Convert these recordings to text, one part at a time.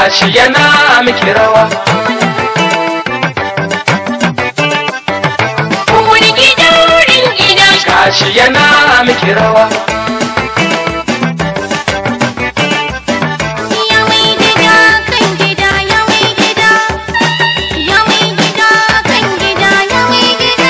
gashi yana miki rawa Uwar gida rin gida gashi yana miki rawa Ya mai gida kan gida ya mai gida Ya mai gida kan gida ya mai gida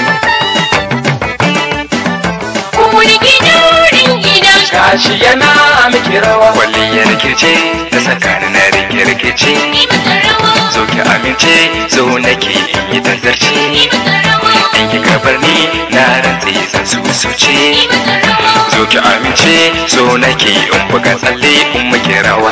Uwar gida rin gida gashi yana miki rawa kwalliyar kirce ta saka ni na rike rikici Yi mata rawa zo ki amince zo nake in yi tazarci Yi mata rawa in ki gabar ni na rantsi zan su suce Yi mata rawa zo ki amince zo nake in buga tsalle in muke rawa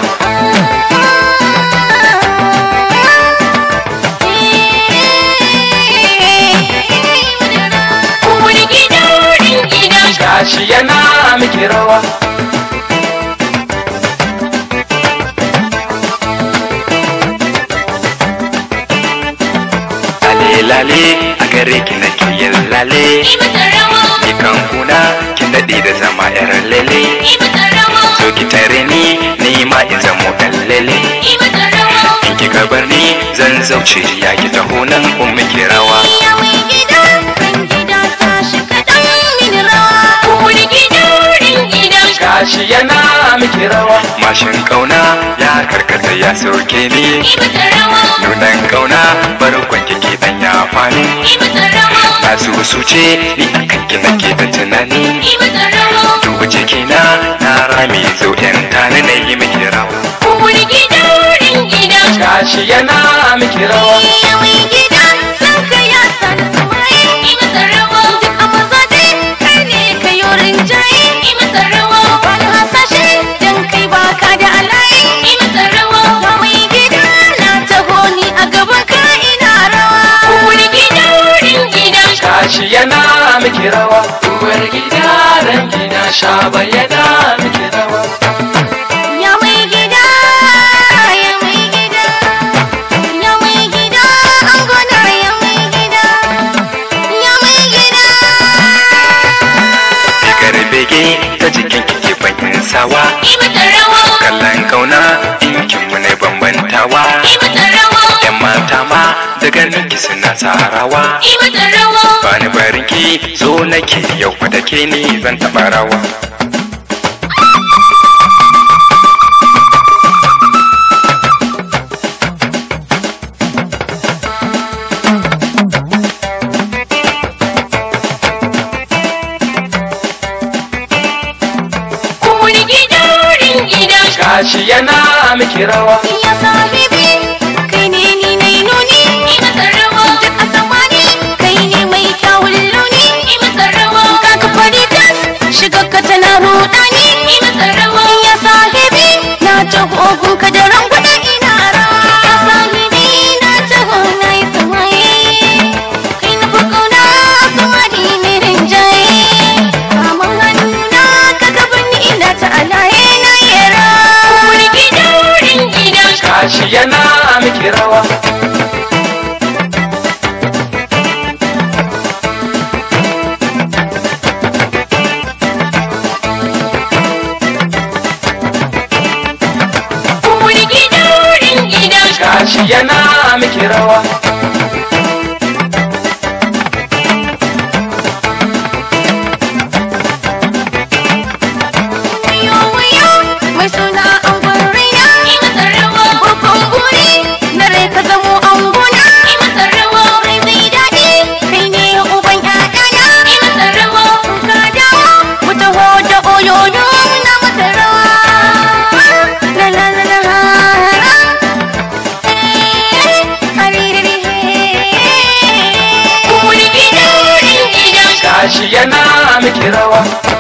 Uwar gida rin gida gashi yana miki rawa lale lale a gare ki nake yin lale Yi mata rawa ni kan kuna kin daɗe da zama yar lele Yi mata rawa zo ki tare ni ni ma in zamo ɗan lele Yi mata rawa in ki gabar ni zan zauce ya ki taho nan in muke rawa Ya mai gida kan gida tashi kaɗan mini rawa Uwar gida rin gida gashi yana miki rawa mashin kauna ya karkata ya sauke ni Yi mata rawa nunan kauna barkon kike dan ya fani Yi mata rawa na su su ce ni akan ki nake da tunani Yi mata rawa duba cikina na rami zo yan tani na yi miki rawa Uwar gida rin gida gashi yana miki rawa Ya mai gida san ka ya san samaye Yi mata rawa Duk a maza dai kai ne ka yi rinjaye Yi mata rawa Wani hasashe dan kai baka da alaye Yi mata rawa Ya mai gida na taho ni a gaban ka ina rawa Uwar gida rin gida gashi yana miki rawa uwar gida ran gida shaba yana miki rawa Ya mai gida Ya mai gida Ya mai gida an gona ya mai gida Ya mai gida rigar bege ta jikin kike bakin sawa Yi mata rawa kallon kauna dinkin mu ne bambantawa Yi mata rawa yan mata ma da ganin ki suna sarawa Yi mata rawa bani bariki zo nake yau fa da ke ni zan taɓa rawa Uwar gida rin gida gashi yana miki rawa Ya sahibi kai ne ni na yi nuni Yi mata rawa Duk a samani kai ne mai kyawun launi Yi mata rawa Ka ka fari tas shiga ka tana rudani Yi mata rawa Ya sahibi na taho gunka da rangwada ina rawa Ya sahibi na taho na yi samaye Kai na fi kauna a samani mai rinjaye Kaman hannuna ka gaban ni ina ta alaye na yi rawa Uwar gida rin gida gashi yana miki rawa Uwar gida rin gida gashi yana miki rawa Wayo wayo mai suna angon raina Yi masa rawa Babban buri na rai ka zamo angona Yi masa rawa Rai zai daɗi kai ne uban ƴaƴana Yi masa rawa Ka dawo ku taho da oyoyo na masa rawa La la la la la Haririri Uwar gida rin gida gashi yana miki rawa